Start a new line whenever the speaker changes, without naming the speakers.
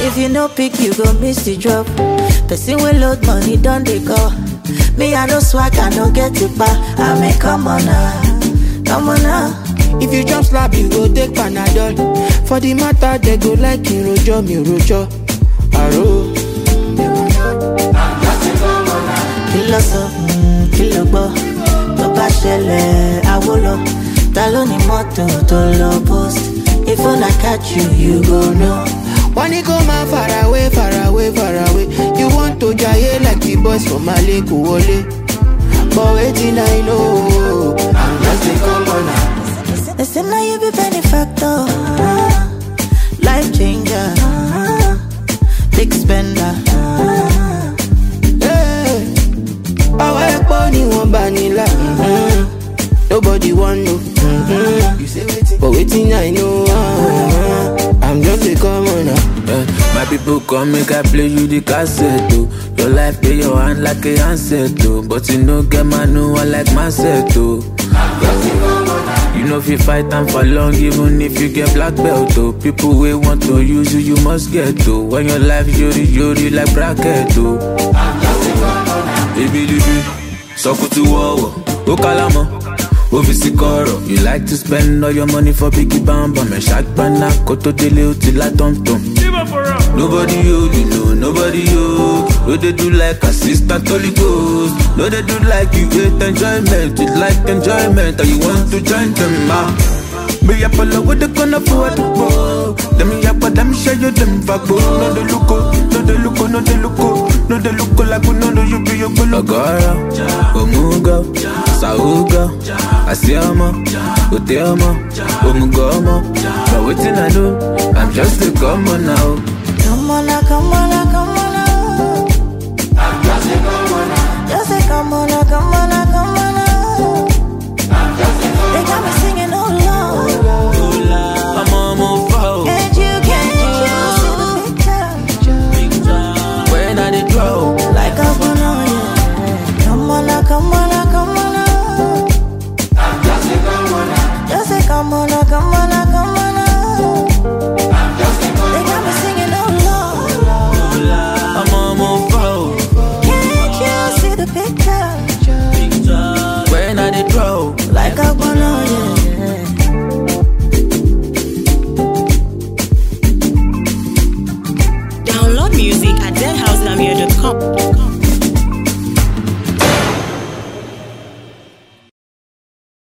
If you no pick, you go miss the drop. Person will load money, don't they go? Me, I no swag, I no get it back. I mean, come on now, come on now.
If you jump slap, you go take Panadol. For the matter, they go like in rojo, mi rojo. Aro.
kí ló sọ Mm, kí ló gbọ́ tó bá ṣẹlẹ̀ àwo lọ ta ló ní mọ́tò tó lọ post if una catch you you go know.
Wọ́n ní kó máa far away, far away, far away. You want to jaye like the boys from Mali kò wọlé. But wetin I know, I'm just a commoner.
They say now you be benefactor, ah, life changer, ah, big spender. ah.
Hey, Ọwọ́ ẹ̀pọ̀ ni wọ́n bá nílà. mhm. Nobody wan know. mhm. But wetin I know, ah, I'm just a commoner.
Yeah, my people come make I play you the cassette oh. Your life play your hand like a handset oh. But you no get man no one like myself oh. You know if you fight time for long even if you get black belt oh. People wey want to use you you must get oh. When your life yori yori like bracket oh. Ibilibi, sọkùtù wọ̀wọ̀, ó kálámọ̀, ó fi sí kọ̀rọ̀. You like to spend all your money for biggie bambam. Ẹ̀ ṣàgbọ́nà kó tó délé ó ti lá tọ̀mtọ̀m. Nobody you, you know, nobody you. No dey do like assistant Holy Ghost. No dey do like you hate enjoyment. You like enjoyment and you want to join them ah. Me up all over the corner for the ball. Them me up, but them share you them vago. No dey look, oh, no dey look, oh, no dey look, oh. no dey look oh, like we know no you be your bolo. Agora, Omuga, Sauga, Asiama, Uteama, Omugama. But wetin I do, I'm just a common now.
Come on now, come on now, come on now. Just say come on now, come on now, come on now. They got me singing oh Lord.
I'm on my phone.
Can't you, can't you see the picture?
When I dey draw,
Like I wanna, yeah. Come on now, come on now, come on now. Just say come on now, come on now, come on now. They got me singing oh Lord.
I'm on my phone.
Can't you see the picture?
When I dey draw.
Like I wanna, yeah.
Download music at deadhouselamir.com.